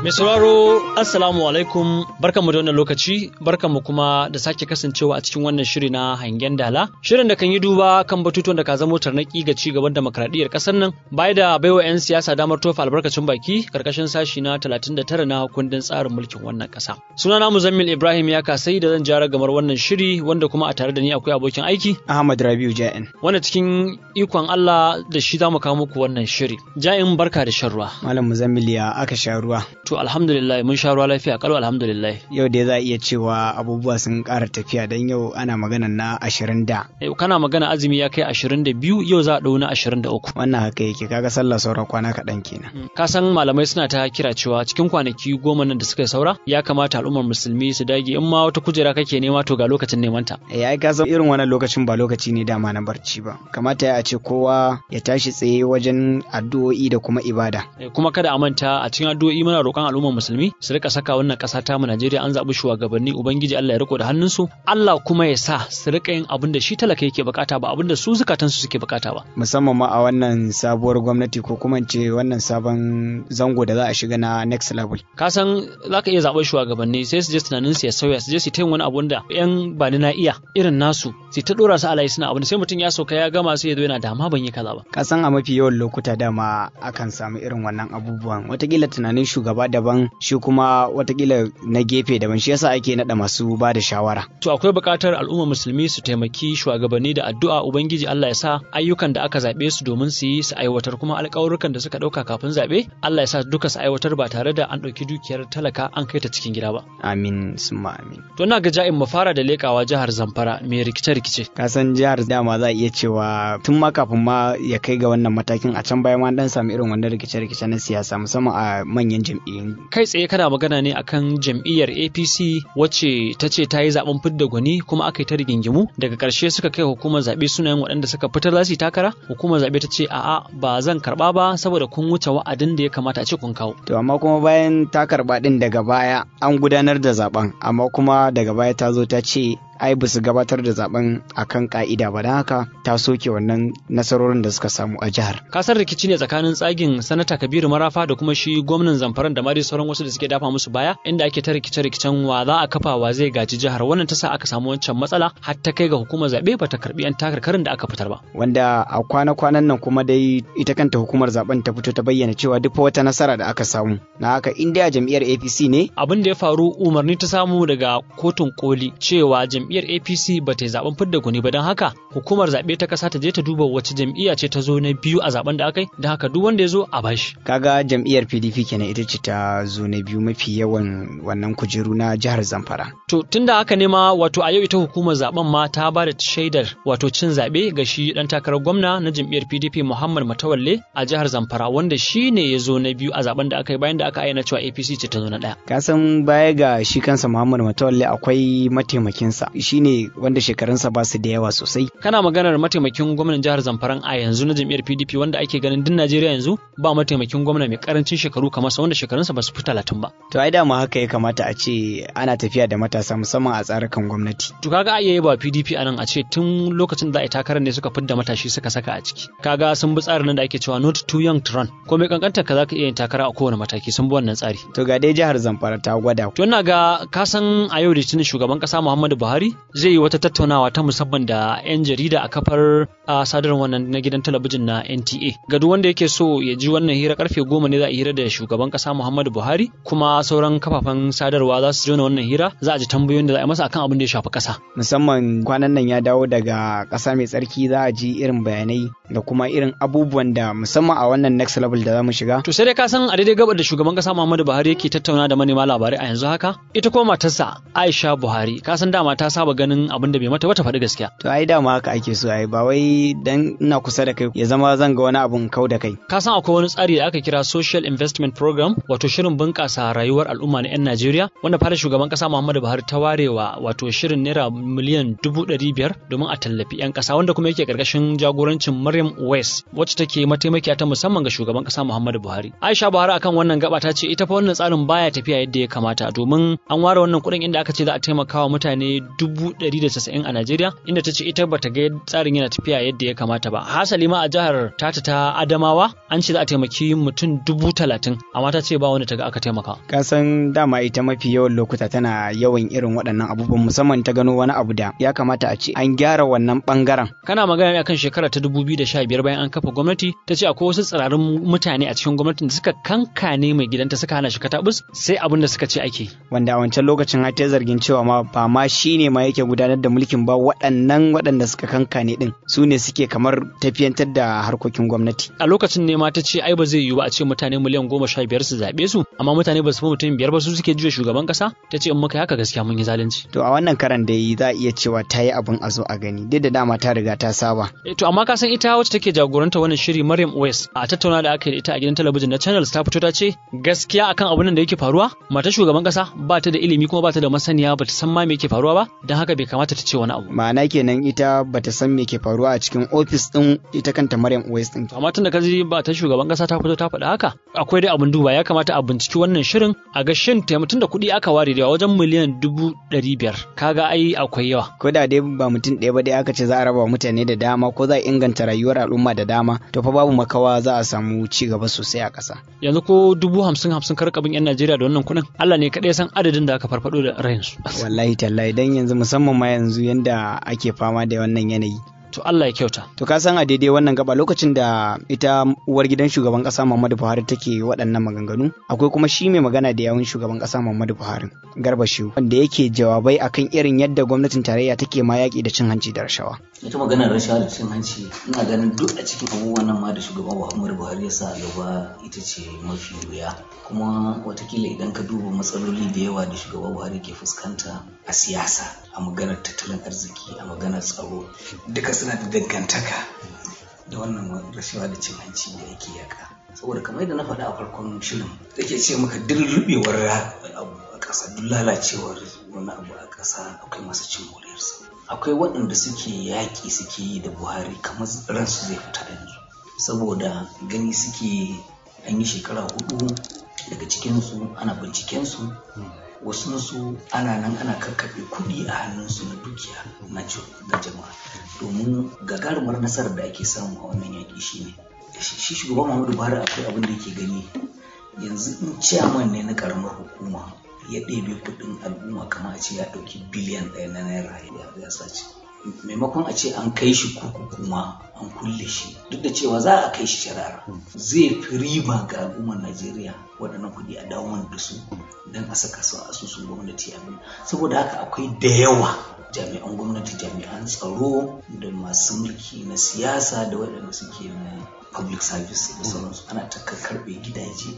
Mai sauraro Assalamu alaikum barkanmu da wannan lokaci barkanmu kuma da sake kasancewa a cikin wannan shiri na hangen dala shirin da kan yi duba kan batutuwan da ka zamo tarnaki ga ci gaban demokradiyyar kasar nan baya da baiwa 'yan siyasa damar tofa albarkacin baki karkashin sashi na 39 na kundin tsarin mulkin wannan kasa sunana Muzammil Ibrahim ya kasai da zan jara gamar wannan shiri wanda kuma a tare da ni akwai abokin aiki Ahmad Rabiu Ja'in wanda cikin ikon Allah da shi za mu kawo muku wannan shiri Ja'in barka da shan ruwa Malam Muzammil ya aka sha ruwa to alhamdulillah mun sha ruwa lafiya kalau alhamdulillah yau dai za a iya cewa abubuwa sun ƙara tafiya don yau ana magana na ashirin da Eh, kana magana azumi ya kai 22 yau za a ɗau na 23 wannan haka yake kaga sallah sauran kwana kaɗan kenan ka san malamai suna ta kira cewa cikin kwanaki goma nan da suka yi saura ya kamata al'ummar musulmi su dage in ma wata kujera kake nema to ga lokacin neman ta eh ai ka san irin wannan lokacin ba lokaci ne dama na barci ba kamata ya ce kowa ya tashi tsaye wajen addu'o'i da kuma ibada Eh, kuma kada a manta a cikin addu'o'i muna roƙon al'ummar musulmi su rika saka wannan ƙasa ta mu Najeriya an zaɓi shugabanni ubangiji Allah ya riko da hannunsu Allah kuma ya sa su rika yin abin da shi talaka yake bukata ba abin da su zukatansu suke bukata ba musamman ma a wannan sabuwar gwamnati ko kuma in ce wannan sabon zango da za a shiga na next level ka san za ka iya zaɓar shugabanni sai su je tunanin su ya sauya su je su ta yin wani abun da yan ba ni na iya irin nasu su ta ɗora su alayi suna abin sai mutum ya sauka ya gama sai ya zo yana dama ban yi kaza ba ka san a mafi yawan lokuta dama akan samu irin wannan abubuwan watakila tunanin shugaba daban shi kuma watakila na gefe daban shi yasa ake naɗa masu ba da shawara to akwai buƙatar al'ummar musulmi su taimaki shugabanni da addu'a ubangiji Allah ya sa ayyukan da aka zaɓe su domin su yi su aiwatar kuma alƙawurrukan da suka ɗauka kafin zaɓe Allah ya sa duka su aiwatar ba tare da an ɗauki dukiyar talaka an kai ta cikin gida ba amin summa amin to ina ga ja'in mu fara da leƙawa jihar Zamfara mai rikice-rikice ka san jihar dama za a iya cewa tun ma kafin ma ya kai ga wannan matakin a can baya ma dan samu irin wannan rikice-rikice na siyasa musamman a manyan jam'iyyun kai tsaye kana magana ne akan jam'iyyar APC wacce ta ce ta yi zaben fidda gwani kuma aka yi ta rigingimu daga ƙarshe suka kai hukumar zaɓe sunayen waɗanda suka fitar za su yi takara hukumar zaɓe ta ce a'a ba zan karɓa ba saboda kun wuce wa'adin da ya kamata a ce kun kawo to amma kuma bayan ta karɓa din daga baya an gudanar da zaben amma kuma daga baya ta zo ta ce ai ba su gabatar da zaben akan ka'ida ba don haka ta soke wannan nasarorin da suka samu a jihar kasar rikici ne tsakanin tsagin sanata kabiru marafa da kuma shi gwamnan zamfaran da ma dai sauran wasu da suke dafa musu baya inda ake ta rikice rikicen wa za a kafa wa zai gaji jihar wannan ta sa aka samu wancan matsala har ta kai ga hukumar zaɓe ba ta karɓi yan takarkarin da aka fitar ba wanda a kwana-kwanan nan kuma dai ita kanta hukumar zaben ta fito ta bayyana cewa duk wata nasara da aka samu na haka in dai a jam'iyyar APC ne abin da ya faru umarni ta samu daga kotun koli cewa jam'iyyar APC ba ta yi zaben fidda gwani ba don haka hukumar zaɓe ta ƙasa ta je ta duba wace jam'iyya ce ta zo na biyu a zaben da aka yi don haka duk wanda ya zo a bashi kaga jam'iyyar PDP kenan ita ce ta zo na biyu mafi yawan wannan kujeru na jihar Zamfara to tunda haka ne ma wato a yau ita hukumar zaben ma ta ba da shaidar wato cin zaɓe ga shi dan takarar gwamna na jam'iyyar PDP Muhammad Matawalle a jihar Zamfara wanda shi ne ya zo na biyu a zaben da aka yi bayan da aka ayyana cewa APC ce ta zo na ɗaya ka san baya ga shi kansa Muhammad Matawalle akwai mataimakinsa shine wanda shekarunsa ba su da yawa sosai kana maganar mataimakin gwamnan jihar Zamfara a yanzu na jam'iyyar PDP wanda ake ganin din Najeriya yanzu ba mataimakin gwamna mai karancin shekaru kamar sa wanda shekarunsa ba su fi talatin ba to ai dama haka ya kamata a ce ana tafiya da matasa musamman a tsarukan gwamnati to kaga a iya ba PDP anan a ce tun lokacin da a yi takarar ne suka fidda matashi suka saka a ciki kaga sun bi tsarin nan da ake cewa not too young to run ko mai kankantar ka zaka iya yin takara a kowane mataki sun bi wannan tsari to ga dai jihar Zamfara ta gwada to ina ga ka san a yau litinin shugaban kasa Muhammadu Buhari zai yi wata tattaunawa ta musamman da 'yan jarida a kafar a sadarwar wannan na gidan talabijin na NTA ga duk wanda yake so ya ji wannan hira karfe goma ne za a hira da shugaban kasa Muhammadu Buhari kuma sauran kafafen sadarwa za su jona wannan hira za a ji tambayoyin da za a yi masa akan abin da ya shafi kasa musamman kwanan nan ya dawo daga ƙasa mai tsarki za a ji irin bayanai da kuma irin abubuwan da musamman a wannan next level da za mu shiga to sai dai ka san a daidai gabar da shugaban kasa Muhammadu Buhari yake tattauna da manema labarai a yanzu haka ita kuma matarsa Aisha Buhari ka san dama ta saba ganin abin da bai mata wata faɗi gaskiya to ai dama haka ake so ai ba wai dan ina kusa da kai ya zama zan ga wani abun kau da kai ka san akwai wani tsari da aka kira social investment program wato shirin bunƙasa rayuwar al'umma na 'yan Najeriya wanda fara shugaban kasa Muhammadu Buhari ta warewa wato shirin naira miliyan dubu ɗari biyar domin a tallafi 'yan kasa wanda kuma yake ƙarƙashin jagorancin Maryam West wacce take mataimakiya ta musamman ga shugaban kasa Muhammadu Buhari Aisha Buhari akan wannan gaba ta ce ita fa wannan tsarin baya tafiya yadda ya kamata domin an ware wannan kuɗin inda aka ce za a taimaka wa mutane dubu ɗari da casa'in a Najeriya inda ta ce ita bata ga tsarin yana tafiya yadda ya kamata ba hasali ma a jihar tata ta Adamawa an ce za a taimaki mutum dubu talatin amma ta ce ba wanda ta ga aka taimaka. ka san dama ita mafi yawan lokuta tana yawan irin waɗannan abubuwan musamman ta gano wani abu da ya kamata a ce an gyara wannan ɓangaren Kana magana ne akan shekara ta dubu biyu da sha biyar bayan an kafa gwamnati ta ce akwai wasu tsirarin mutane a cikin gwamnatin da suka kankane mai gidanta suka hana shi katabus sai abin da suka ce ake. wanda a wancan lokacin har ta zargin cewa ma ba ma shi ne ma yake gudanar da mulkin ba waɗannan waɗanda suka kankane ɗin su ne suke kamar tafiyantar da harkokin gwamnati A lokacin ne ma ta ce ai ba zai yiwu ba a ce mutane miliyan goma sha biyar su zaɓe su amma mutane ba su fi mutum biyar ba su suke juya shugaban ƙasa ta ce in muka yi haka gaskiya mun yi zalunci. to a wannan karan da yi za a iya cewa ta yi abin a zo a gani duk da dama ta riga ta saba Eh, To amma ka san ita wacce take jagoranta wannan shiri Maryam West a tattauna da aka yi da ita a gidan talabijin na Channels ta fito ta ce gaskiya akan abin nan da yake faruwa matar shugaban kasa ba ta da ilimi kuma ba ta da masaniya ba ta san ma me yake faruwa ba don haka bai kamata ta ce wani abu. ma'ana kenan ita bata san me ke faruwa a cikin ofis ɗin ita kanta Maryam West ɗin To amma tun da kaji ba ta shugaban kasa ta fito ta faɗa haka akwai dai abin duba ya kamata a binciki wannan shirin a ga shin taimakon da kuɗi aka ware da yawa wajen miliyan dubu ɗari biyar kaga ai akwai yawa. ko da dai ba mutum ɗaya ba dai aka ce za a raba wa mutane da dama ko za a inganta rayuwar al'umma da dama to fa babu makawa za a samu ci gaba sosai a ƙasa Yanzu ko dubu hamsin hamsin karkabin 'yan Najeriya da wannan kuɗin Allah ne kaɗai san adadin da aka farfaɗo da rayinsu. wallahi tallahi dan yanzu musamman ma yanzu yanda ake fama da wannan yanayi To Allah ya kyauta. to ka san a daidai wannan gaba lokacin da ita uwar gidan shugaban kasa Muhammadu Buhari take waɗannan maganganu akwai kuma shi mai magana da yawun shugaban kasa Muhammadu Buhari Garba Shehu wanda yake jawabai akan irin yadda gwamnatin tarayya take ma yaƙi da cin hanci da rashawa ita maganar rashawa da cin hanci ina ganin duk a cikin abubuwan nan ma da shugaban muhammadu buhari ya sa a gaba ita ce mafi wuya kuma watakila idan ka duba matsaloli da yawa da shugaban buhari ke fuskanta a siyasa a maganar tattalin arziki a maganar tsaro duka suna da dangantaka da wannan rashawa da cin hanci da yake yaka saboda kamar yadda na faɗa a farkon shirin da ke ce maka duk rubewar abu a ƙasa duk lalacewar wani abu a ƙasa akwai masu cin moriyarsa akwai waɗanda suke yaƙi suke yi da buhari kamar ransu zai fita yanzu saboda gani suke an yi shekara hudu daga cikinsu ana bincikensu wasunsu ana nan ana kakkaɓe kuɗi a hannunsu na dukiya na jama'a domin gagarumar nasarar da ake samu a wannan yaƙi shine shi shugaban muhammadu buhari akwai abin da yake gani yanzu in ciyaman ne na ƙaramar hukuma ya ɗebe kuɗin al'umma kamar a ce ya ɗauki biliyan ɗaya na naira ya sace maimakon a ce an kai shi kurkuku ma an kulle shi duk da cewa za a kai shi shari'ar zai fi riba ga al'ummar najeriya waɗannan kuɗi a dawo da su don a saka su a asusun gwamnati abin saboda haka akwai da yawa jami'an gwamnati jami'an tsaro da masu mulki na siyasa da waɗanda suke na public service da sauransu ana ta karɓe gidaje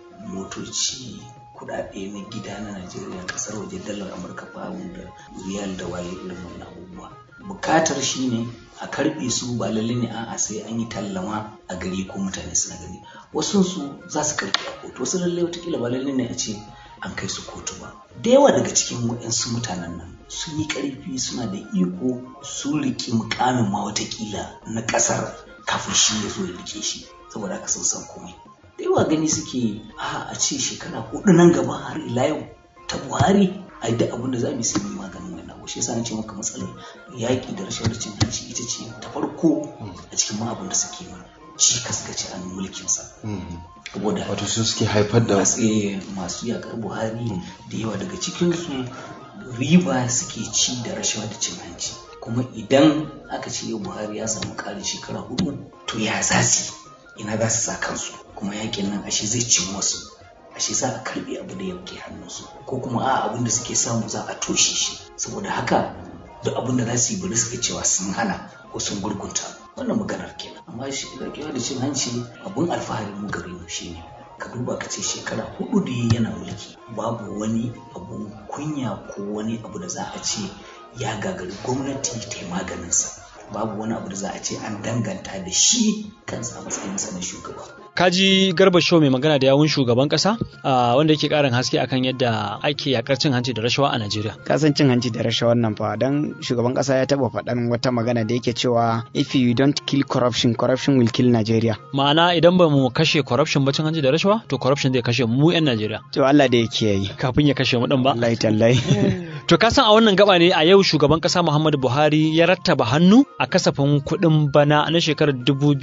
motoci kudade na gida na Najeriya kasar waje dalar Amurka pound da riyal da waye irin wannan abubuwa bukatar shine a karbe su ba lalle ne a'a sai an yi tallama a gari ko mutane suna gani wasu su za su karbe a kotu wasu lalle watakila ba lalle ne a ce an kai su kotu ba da yawa daga cikin waɗansu mutanen nan sun yi ƙarfi suna da iko sun riƙe mukamin ma watakila na ƙasar kafin shi ya zo ya rike shi saboda haka sun san komai da yawa gani suke a a ce shekara hudu nan gaba har ila yau ta buhari a yi da abin da za mu yi maganin wani abu shi yasa na ce maka matsalar yaƙi da rashin cin hanci ita ce ta farko a cikin ma abin da suke mana cikas ga ci an mulkin sa saboda wato su suke haifar da masu yaƙar buhari da yawa daga cikin su riba suke ci da rashawa da cin hanci kuma idan aka ce yau buhari ya samu ƙarin shekara hudu to ya za su ina za su sa kansu kuma yakin nan ashe zai cin wasu ashe za a karbe abu da yake hannunsu ko kuma a abin da suke samu za a toshe shi saboda haka duk abin da za su yi bari suka cewa sun hana ko sun gurgunta wannan maganar kenan amma shi da da cin hanci abun alfahari mu gare mu shine ka duba ka ce shekara hudu da yana mulki babu wani abun kunya ko wani abu da za a ce ya gagari gwamnati ta yi maganinsa babu wani abu da za a ce an danganta da shi kansa matsayinsa na shugaba kaji garba show mai magana da yawun shugaban kasa wanda yake karin haske akan yadda ake yakar cin hanci da rashawa a Najeriya. Kasan cin hanci da rashawar nan fa dan shugaban kasa ya taba faɗan wata magana da yake cewa if you don't kill corruption corruption will kill Nigeria. Ma'ana idan ba mu kashe corruption ba cin hanci da rashawa to corruption zai kashe mu 'yan Najeriya. To Allah da yake yi. Kafin ya kashe mu din ba. Wallahi tallahi. To ka san a wannan gaba ne a yau shugaban kasa Muhammadu Buhari ya rattaba hannu a kasafin kuɗin bana na shekarar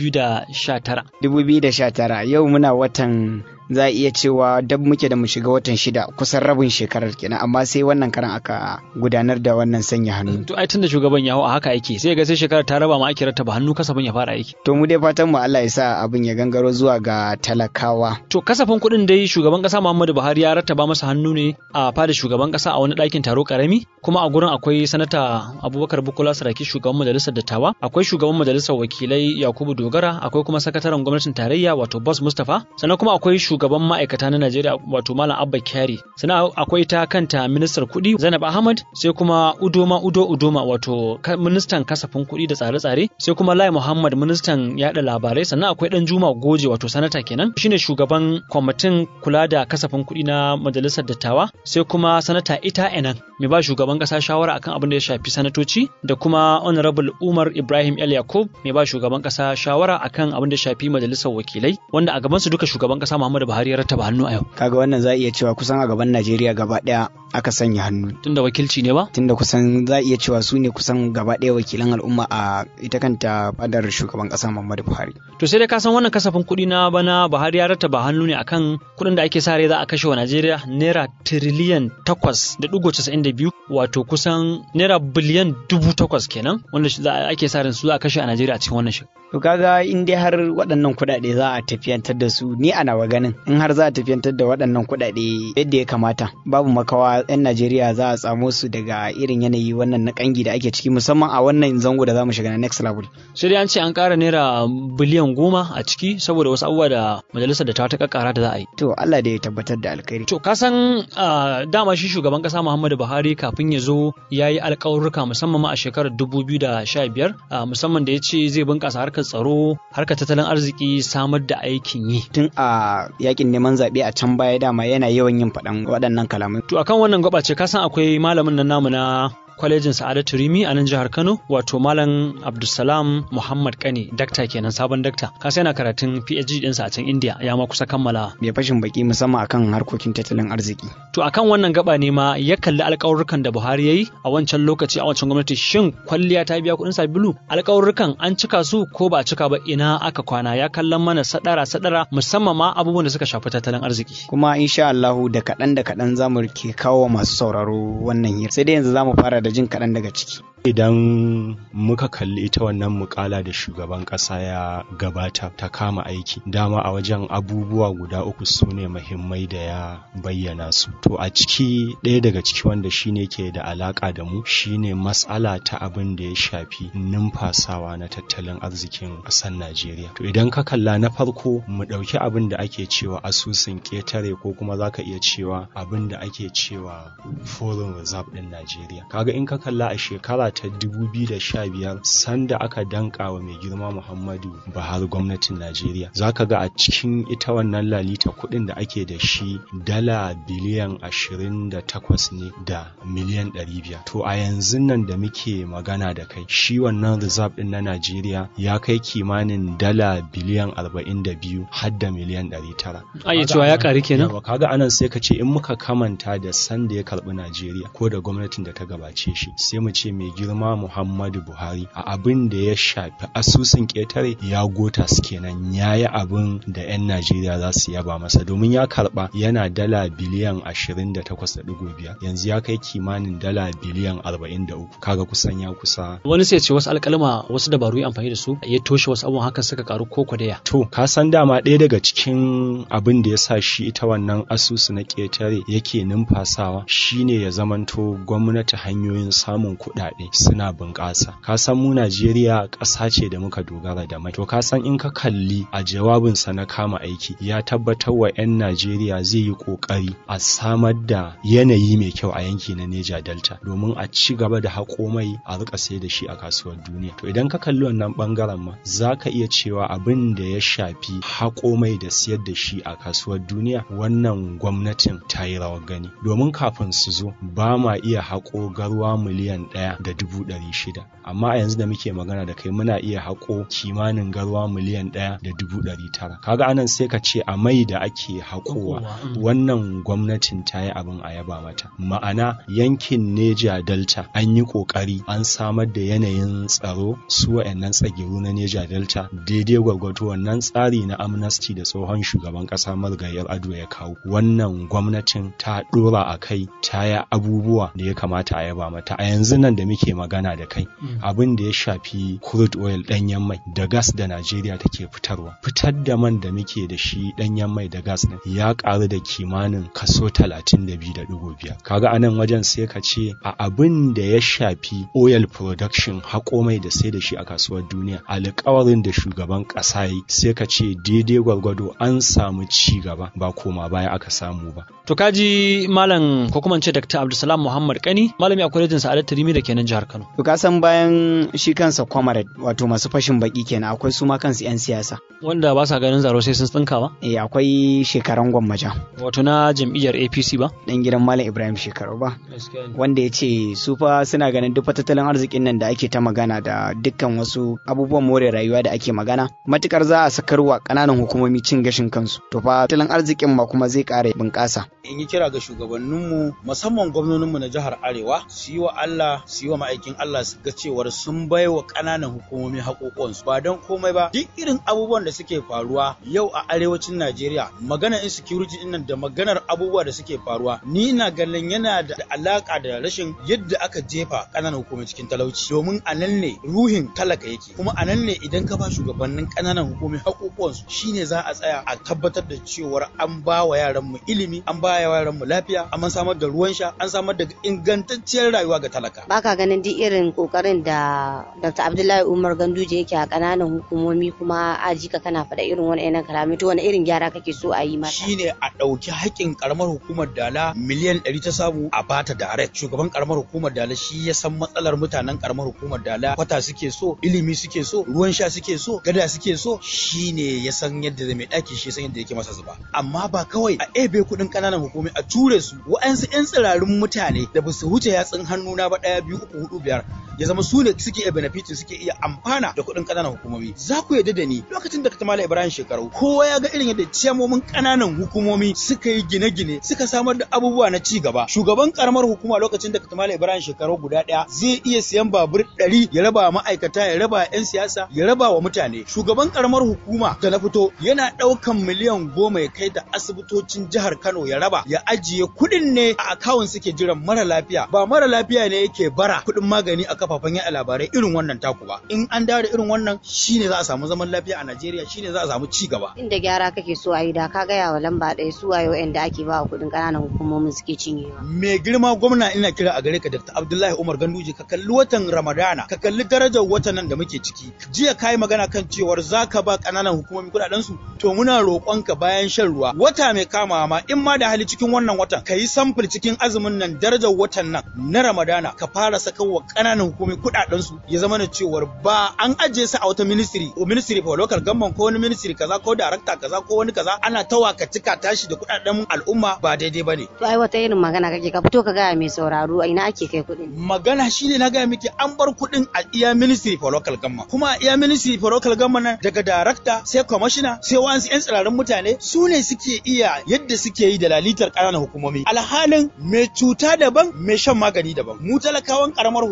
2019. 2019 yau muna watan za a iya cewa dab muke da mu shiga watan shida kusan rabin shekarar kenan amma sai wannan karan aka gudanar da wannan sanya hannu. To ai tunda shugaban ya hau a haka yake sai ga sai shekarar ta raba ma ake rattaba hannu kasafin ya fara aiki. To mu dai fatan mu Allah ya sa abin ya gangaro zuwa ga talakawa. To kasafin kuɗin dai shugaban kasa Muhammadu Buhari ya rattaba masa hannu ne a fada shugaban kasa a wani ɗakin taro karami kuma a gurin akwai sanata Abubakar Bukola Saraki shugaban majalisar dattawa akwai shugaban majalisar wakilai Yakubu Dogara akwai kuma sakataren gwamnatin tarayya wato Boss Mustapha sannan kuma akwai shugaban ma'aikata na Najeriya wato Malam Abba Kyari sannan akwai ta kanta ministar kuɗi Zainab Ahmad sai kuma Udoma Udo Udoma wato ministan kasafin kuɗi da tsare-tsare sai kuma Lai Muhammad ministan yaɗa labarai sannan akwai Dan Juma Goje wato sanata kenan shine shugaban kwamitin kula da kasafin kuɗi na majalisar dattawa sai kuma sanata Ita Enan mai ba shugaban kasa shawara akan abin da ya shafi sanatoci da kuma honorable Umar Ibrahim El Yakub mai ba shugaban kasa shawara akan abin da ya shafi majalisar wakilai wanda a gaban su duka shugaban kasa Muhammadu Buhari ya rattaba hannu a yau. Kaga wannan za a iya cewa kusan a gaban Najeriya gaba ɗaya aka sanya hannu. Tunda wakilci ne ba? Tunda kusan za a iya cewa su ne kusan gaba ɗaya wakilan al'umma a ita kanta fadar shugaban ƙasa Muhammadu Buhari. To sai dai ka san wannan kasafin kuɗi na bana Buhari ya rattaba hannu ne akan kuɗin da ake sa rai za a kashe wa Najeriya naira tiriliyan takwas da ɗigo casa'in da biyu wato kusan naira biliyan dubu takwas kenan wanda ake sa ran su za a kashe a Najeriya a cikin wannan shekara. To kaga in dai har waɗannan kuɗaɗe za a tafiyantar da su ni a nawa ganin in har za a tafiyantar da waɗannan kuɗaɗe yadda ya kamata babu makawa 'yan Najeriya za a tsamo su daga irin yanayi wannan na kangi da ake ciki musamman a wannan zango da za mu shiga na next level. Sai dai an ce an ƙara naira biliyan goma a ciki saboda wasu abubuwa da majalisar da ta ta kakkara da za a yi. To Allah da ya tabbatar da alkhairi. To ka san dama shi shugaban ƙasa Muhammadu Buhari kafin ya zo ya yi alƙawurruka musamman ma a shekarar dubu biyu da sha biyar musamman da ya ce zai bunƙasa harkar tsaro harkar tattalin arziki samar da aikin yi. Tun a yakin neman zaɓe a can baya dama yana yawan yin faɗan waɗannan kalamai. To akan wannan gaba ce kasan akwai malamin nan namu na kwalejin Sa'adatu Rimi a nan jihar Kano wato Malam Abdulsalam Muhammad Kani dakta kenan sabon dakta ka sai yana karatun PhD ɗinsa a can India ya ma kusa kammala bai fashin baki musamman akan harkokin tattalin arziki to akan wannan gaba ne ma ya kalli alƙawurrukan da Buhari yayi a wancan lokaci a wancan gwamnati shin kwalliya ta biya kuɗin sabulu alƙawurrukan an cika su ko ba a cika ba ina aka kwana ya kallon mana sadara sadara musamman ma abubuwan da suka shafi tattalin arziki kuma insha Allahu da kaɗan da kaɗan zamu ke kawo masu sauraro wannan hira sai dai yanzu zamu fara da jin kaɗan daga ciki. Idan muka kalli ita wannan mukala da shugaban ƙasa ya gabata ta kama aiki, dama a wajen abubuwa guda uku su ne mahimmai da ya bayyana su. To a ciki ɗaya daga ciki wanda shine ke da alaƙa da mu shine matsala ta abin da ya shafi numfasawa na tattalin arzikin ƙasar Najeriya. To idan ka kalla na farko mu ɗauki abin da ake cewa asusun ƙetare ko kuma za ka iya cewa abin da ake cewa foreign reserve ɗin Najeriya. Kaga in ka kalla a shekara ta 2015 sanda aka danka wa mai girma Muhammadu Buhari gwamnatin Najeriya. Za ka ga a cikin ita wannan lalita kuɗin da ake da shi dala biliyan 28 ne da miliyan 500. To a yanzu nan da muke magana da kai shi wannan reserve ɗin na Najeriya ya kai kimanin dala biliyan 42 har da miliyan 900. Ai cewa ya ƙari kenan? Kaga anan sai ka ce in muka kamanta da sanda ya karɓi Najeriya ko da gwamnatin da ta gabace shi sai mu ce mai girma Muhammadu Buhari a abin da ya shafi asusun ƙetare ya gota su kenan ya yi abin da 'yan Najeriya za su yaba masa domin ya karɓa yana dala biliyan 28.5 yanzu ya kai kimanin dala biliyan 43 kaga kusan ya kusa. Wani sai ce wasu alƙalma wasu dabaru ya amfani da su ya toshe wasu abubuwan haka suka karu ko kwadaya. To ka san dama ɗaya daga cikin abin da ya sa shi ita wannan asusu na ƙetare yake numfasawa shine ya zamanto gwamnati hanyoyi hanyoyin samun kuɗaɗe suna bunƙasa ka san mu Najeriya ƙasa ce da muka dogara da mai to ka san in ka kalli a jawabinsa na kama aiki ya tabbatar wa 'yan Najeriya zai yi ƙoƙari a samar da yanayi mai kyau a yanki na Neja Delta domin a ci gaba da haƙo mai a rika sai da shi a kasuwar duniya to idan ka kalli wannan bangaren ma za ka iya cewa abin da ya shafi haƙo mai da siyar da shi a kasuwar duniya wannan gwamnatin ta yi rawar gani domin kafin su zo ba ma iya haƙo garwa miliyan ɗaya da dubu ɗari shida amma a yanzu da muke magana da kai muna iya haƙo kimanin garwa miliyan ɗaya da dubu ɗari tara kaga anan sai ka ce a mai da ake haƙowa wannan gwamnatin ta yi abin a yaba mata ma'ana yankin neja delta an yi ƙoƙari an samar da yanayin tsaro su wa'annan tsagiru na neja delta daidai gwargwato wannan tsari na amnesty da tsohon shugaban ƙasa marigayar ado ya kawo wannan gwamnatin ta ɗora a kai ta yi abubuwa da ya kamata a yaba mata a yanzu nan da muke magana da kai abin da ya shafi crude oil ɗanyen mai da gas da najeriya take fitarwa fitar da man da muke da shi ɗanyen mai da gas ɗin ya ƙaru da kimanin kaso talatin da biyu da ɗigo biyar kaga anan wajen sai ka ce a abin da ya shafi oil production haƙo mai da sai da shi a kasuwar duniya alƙawarin da shugaban ƙasa yi sai ka ce daidai gwargwado an samu ci gaba ba koma baya aka samu ba To kaji malam ko kuma ce Dr. Abdulsalam Muhammad Kani malami a kwalejin Sa'adat Tarimi da kenan jihar Kano. To ka san bayan shi kansa comrade wato masu fashin baki kenan akwai su ma kansu 'yan siyasa. Wanda ba sa ganin zaro sai sun tsinka ba? Eh akwai shekaran gwammaja. Wato na jam'iyyar APC ba? Dan gidan Malam Ibrahim Shekaru ba. Wanda ya ce su fa suna ganin duk tattalin arzikin nan da ake ta magana da dukkan wasu abubuwan more rayuwa da ake magana matukar za a sakarwa ƙananan hukumomi cin gashin kansu. To fa tattalin arzikin ma kuma zai ƙara bunƙasa. in yi kira ga shugabanninmu musamman gwamnoninmu na jihar arewa su yi wa Allah su yi wa ma'aikin Allah su ga cewar sun bai wa ƙananan hukumomi haƙoƙonsu ba don komai ba duk irin abubuwan da suke faruwa yau a arewacin Najeriya maganar insecurity din nan da maganar abubuwa da suke faruwa ni ina ganin yana da alaka da rashin yadda aka jefa ƙananan hukumomi cikin talauci domin a nan ne ruhin talaka yake kuma a nan ne idan ka ba shugabannin ƙananan hukumomi haƙoƙonsu shine za a tsaya a tabbatar da cewar an ba wa yaranmu ilimi an ba yaran mu lafiya an samar da ruwan sha an samar da ingantacciyar rayuwa ga talaka baka ganin duk irin kokarin da Dr. Abdullahi Umar Ganduje yake a kananan hukumomi kuma aji ka kana faɗa irin wani yana kalami to wani irin gyara kake so a yi mata shine a ɗauki haƙƙin karamar hukumar Dala miliyan ɗari ta samu a bata direct shugaban karamar hukumar Dala shi ya san matsalar mutanen karamar hukumar Dala kwata suke so ilimi suke so ruwan sha suke so gada suke so shine ya san yadda zai mai ɗaki shi ya san yadda yake masa zuba amma ba kawai a ebe kuɗin ƙananan hukumi a ture su wa'ansu 'yan tsirarun mutane da ba su wuce yatsun hannuna ba ɗaya biyu uku hudu biyar ya zama su ne suke iya benefitin suke iya amfana da kuɗin ƙananan hukumomi za ku yarda da ni lokacin da ka tamala ibrahim shekaru kowa ya ga irin yadda ciyamomin ƙananan hukumomi suka yi gine-gine suka samar da abubuwa na ci gaba shugaban karamar hukuma lokacin da ka tamala ibrahim shekaru guda ɗaya zai iya siyan babur ɗari ya raba wa ma'aikata ya raba 'yan siyasa ya raba wa mutane shugaban karamar hukuma da na fito yana ɗaukan miliyan goma ya kai da asibitocin jihar kano ya raba ya ajiye kuɗin ne a akawun suke jiran mara lafiya ba mara lafiya ne yake bara kuɗin magani a kafafen yaɗa labarai irin wannan taku ba in an dawo da irin wannan shine za a samu zaman lafiya a Najeriya shine za a samu ci gaba inda gyara kake so a yi da ka gaya wa lamba ɗaya su waye wa'anda ake ba wa kuɗin ƙananan hukumomin suke cinyewa mai girma gwamna ina kira a gare ka Dr. Abdullahi Umar Ganduje ka kalli watan Ramadana ka kalli darajar watan nan da muke ciki jiya kai magana kan cewar zaka ba ƙananan hukumomi kuɗaɗen su to muna roƙonka bayan shan ruwa wata mai kamawa ma in ma da hali cikin wannan watan ka yi samfur cikin azumin nan darajar watan nan na Ramadana ka fara saka wa ƙananan hukumi kuɗaɗen su ya zama na cewar ba an ajiye su a wata ministry ko ministry for local government ko wani ministry kaza ko director kaza ko wani kaza ana ta wakatika tashi da kuɗaɗen al'umma ba daidai bane to ai wata irin magana kake ka fito ka gaya mai sauraro a ina ake kai kuɗin magana shine na gaya miki an bar kuɗin a iya ministry for local government kuma a iya ministry for local government nan daga director sai commissioner sai wasu yan tsirarin mutane su ne suke iya yadda suke yi da lalitar ƙananan hukumomi alhalin mai cuta daban mai shan magani daban mu talakawan karamar hukuma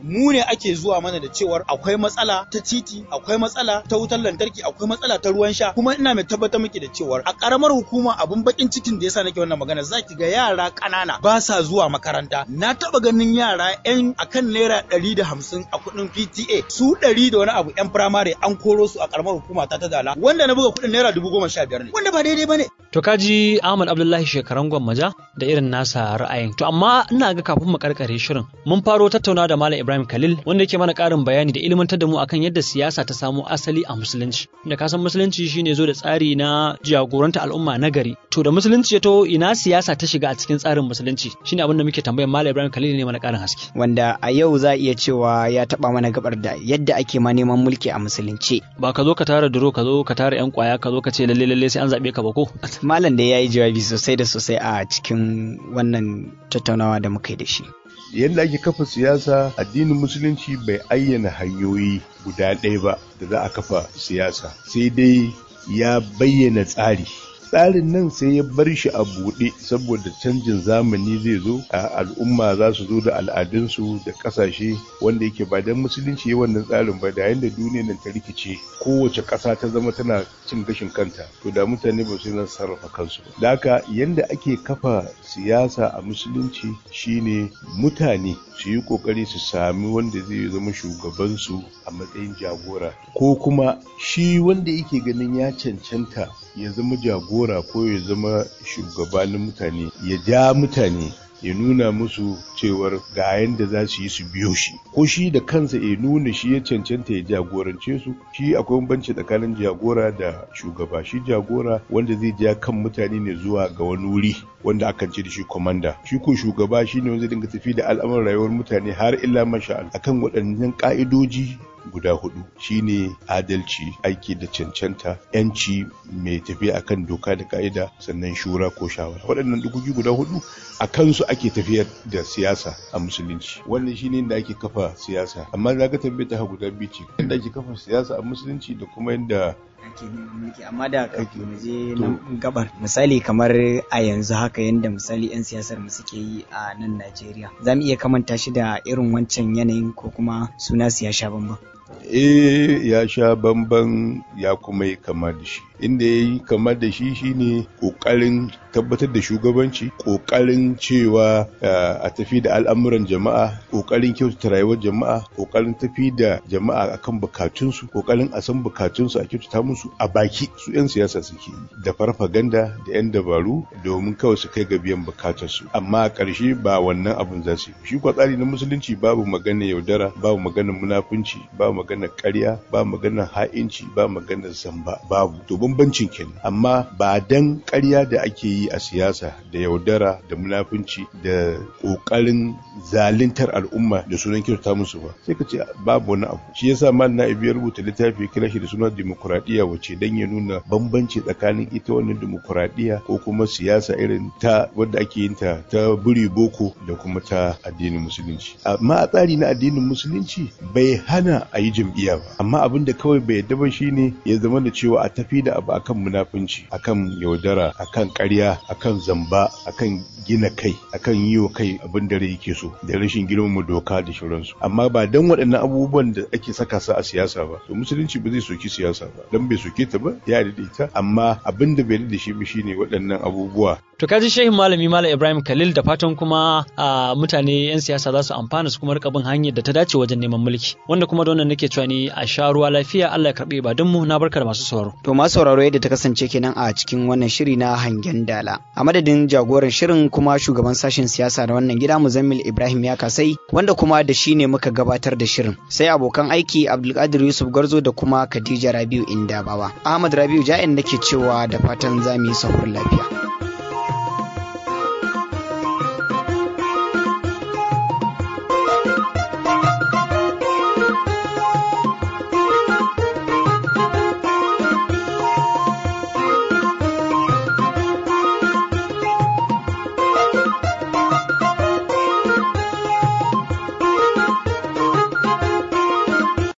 mu ne ake zuwa mana da cewar akwai matsala ta titi akwai matsala ta wutar lantarki akwai matsala ta ruwan sha kuma ina mai tabbatar miki da cewar a karamar hukuma abun bakin cikin da yasa nake wannan magana zaki ga yara ƙanana ba sa zuwa makaranta na taba ganin yara yan akan naira ɗari da hamsin a kuɗin PTA su ɗari da wani abu yan firamare an koro su a karamar hukuma ta ta dala wanda na buga kuɗin naira dubu goma sha biyar ne wanda ba daidai ba ne. To kaji Ahmad Abdullahi shekaran gwammaja da irin nasa ra'ayin. To amma ina ga kafin mu karkare shirin mun faro tattauna da Malam Ibrahim Khalil wanda yake mana ƙarin bayani da ilmantar da mu akan yadda siyasa ta samo asali a musulunci. Da ka san musulunci shine zo da tsari na jagoranta al'umma na gari. To da musulunci ya to ina siyasa ta shiga a cikin tsarin musulunci shine abin da muke tambayar Malam Ibrahim Khalil ne mana ƙarin haske. Wanda a yau za iya cewa ya taɓa mana gabar da yadda ake ma neman mulki a musulunci. Ba ka zo ka tara duro ka zo ka tara 'yan kwaya ka zo ka ce lalle lalle sai an zaɓe ka ba ko? Malam da ya yi jawabi sosai da sosai a cikin wannan tattaunawa da muka yi da shi. yadda ake kafa siyasa addinin musulunci bai ayyana hanyoyi guda ɗaya ba da za a kafa siyasa sai dai ya bayyana tsari tsarin nan sai ya bar shi a buɗe saboda canjin zamani zai zo a al'umma za su zo da al'adunsu da ƙasashe wanda yake ba don musulunci ya wannan tsarin ba da yadda duniyar nan ta rikice kowace ƙasa ta zama tana cin gashin kanta to da mutane ba su nan sarrafa kansu ba da haka yadda ake kafa siyasa a musulunci shine mutane su yi ƙoƙari su sami wanda zai zama shugabansu a matsayin jagora ko kuma shi wanda yake ganin ya cancanta ya zama jagora ko ya zama shugabanin mutane ya ja mutane ya nuna musu cewar ga yadda za su yi su biyo shi ko shi da kansa ya nuna shi ya cancanta ya jagorance su shi akwai bambanci tsakanin jagora da shugaba shi jagora wanda zai ja kan mutane ne zuwa ga wani wuri wanda akan ce da shi komanda shi ko shugaba shi ne wanda zai dinga tafi da al'amuran rayuwar mutane har illa masha akan waɗannan ka'idoji guda hudu shine adalci aiki da cancanta yanci mai tafiya akan doka da ka'ida sannan shura ko shawara waɗannan dukoki guda hudu a kansu ake tafiyar da siyasa a musulunci wannan shine da ake kafa siyasa amma za ka tambaye ta guda biyu ce yadda ake kafa siyasa a musulunci da kuma yadda ake neman mulki amma da kafin mu je nan gabar misali kamar a yanzu haka yanda misali 'yan siyasar mu suke yi a nan Najeriya za mu iya kamanta shi da irin wancan yanayin ko kuma suna su ya sha bamban eh ya sha bamban ya kuma yi kama da shi inda ya yi kama da shi shine kokarin tabbatar da shugabanci kokarin cewa a tafi da al'amuran jama'a kokarin kyautata rayuwar jama'a kokarin tafi da jama'a akan bukatunsu kokarin a san bukatunsu a kyautata musu a baki su 'yan siyasa suke da farfaganda da 'yan dabaru domin kawai su kai ga biyan bukatarsu amma a ƙarshe ba wannan abun za su yi shi kwa tsari na musulunci babu magana yaudara babu magana munafunci babu magana ƙarya ba magana ha'inci ba magana zamba babu to bambancin kenan amma ba dan ƙarya da ake yi a siyasa da yaudara da munafunci da ƙoƙarin zaluntar al'umma da sunan kyauta musu ba sai ka ce babu wani abu shi yasa mal na ya rubuta littafi kira shi da suna dimokuraɗiyya wace dan ya nuna bambanci tsakanin ita wannan dimokuraɗiyya ko kuma siyasa irin ta wadda ake yin ta ta buri boko da kuma ta addinin musulunci amma a tsari na addinin musulunci bai hana a yi jam'iyya ba amma abin da kawai bai yadda ba shine ya zama da cewa a tafi da abu akan munafunci akan yaudara akan ƙarya akan zamba akan gina kai akan yi wa kai abin da rai yake so da rashin girmama doka da shauransu amma ba dan waɗannan abubuwan da ake saka su a siyasa ba to musulunci ba zai soki siyasa ba dan bai soke ta ba ya da ita amma abin da bai da shi ba shine waɗannan abubuwa To kaji shehin malami Malam Ibrahim Khalil da fatan kuma a mutane 'yan siyasa za su amfana su kuma rika bin hanyar da ta dace wajen neman mulki. Wanda kuma da wannan nake cewa ni a sha ruwa lafiya Allah ya karbe ba mu na barka da masu sauraro. To masu sauraro yadda ta kasance kenan a cikin wannan shiri na hangen dala. A madadin jagoran shirin kuma shugaban sashen siyasa da wannan gida Muzammil Ibrahim ya kasai wanda kuma da shi ne muka gabatar da shirin. Sai abokan aiki Abdulkadir Yusuf Garzo da kuma Khadija Rabiu Indabawa. Ahmad Rabiu Ja'in nake cewa da fatan za mu yi sahur lafiya.